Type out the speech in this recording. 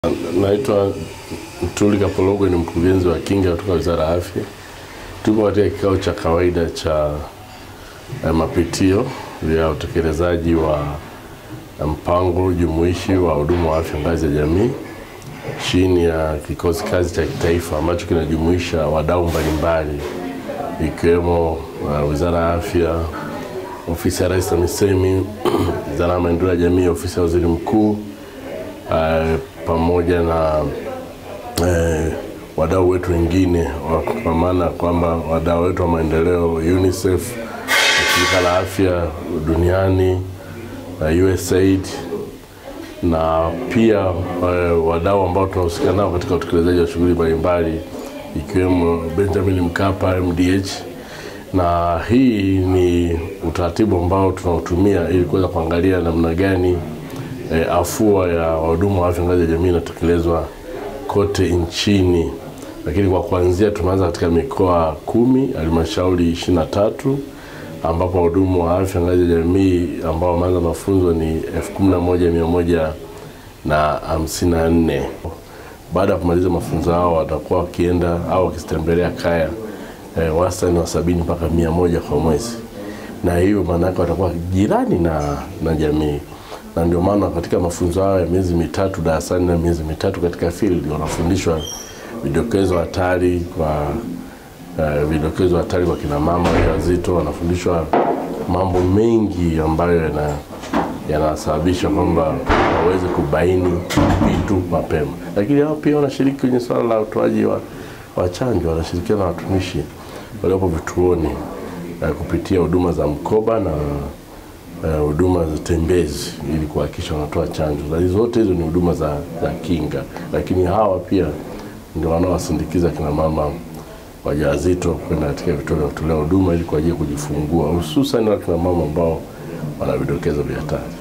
Naitwa Mtuli Kapologwe, ni mkurugenzi wa kinga kutoka Wizara ya Afya. Tupo katika kikao cha kawaida cha eh, mapitio ya utekelezaji wa eh, mpango jumuishi wa huduma wa afya ngazi ya jamii chini ya kikosi kazi cha kitaifa ambacho kinajumuisha wadau mbalimbali ikiwemo uh, Wizara ya Afya, Ofisi ya Rais TAMISEMI, Wizara ya Maendeleo ya Jamii, Ofisi ya Waziri Mkuu uh, pamoja na eh, wadau wetu wengine wa- kwa maana kwamba wadau wetu wa maendeleo UNICEF, shirika la afya duniani na USAID na pia eh, wadau ambao tunahusika nao katika utekelezaji wa shughuli mbalimbali ikiwemo Benjamin Mkapa MDH, na hii ni utaratibu ambao tunautumia ili kuweza kuangalia namna gani eh, afua ya wahudumu wa afya ngazi ya jamii inatekelezwa kote nchini, lakini kwa kuanzia tumeanza katika mikoa kumi, halmashauri ishirini na tatu ambapo wahudumu wa afya ngazi ya jamii ambao wameanza mafunzo ni elfu kumi na moja mia moja na hamsini na nne. Baada ya kumaliza mafunzo hao watakuwa wakienda au wakitembelea kaya eh, wastani wa sabini mpaka mia moja kwa mwezi, na hiyo maana yake watakuwa jirani na, na jamii na ndio maana katika mafunzo hayo ya miezi mitatu darasani na miezi mitatu katika field wanafundishwa vidokezo hatari kwa uh, vidokezo hatari kwa kina mama wajawazito, wanafundishwa mambo mengi ambayo yana yanasababisha kwamba waweze kubaini vitu mapema, lakini hao pia wanashiriki kwenye swala la utoaji wa, wa chanjo, wanashirikiana na watumishi waliopo vituoni uh, kupitia huduma za mkoba na eh, huduma za tembezi ili kuhakikisha wanatoa chanjo. Na hizo zote hizo ni huduma za, za kinga, lakini hawa pia ndio wanaowasindikiza kina mama wajawazito kwenda katika vituo vya kutolea huduma ili kwa ajili ya kujifungua, hususan wakina mama ambao wana vidokezo vya hatari.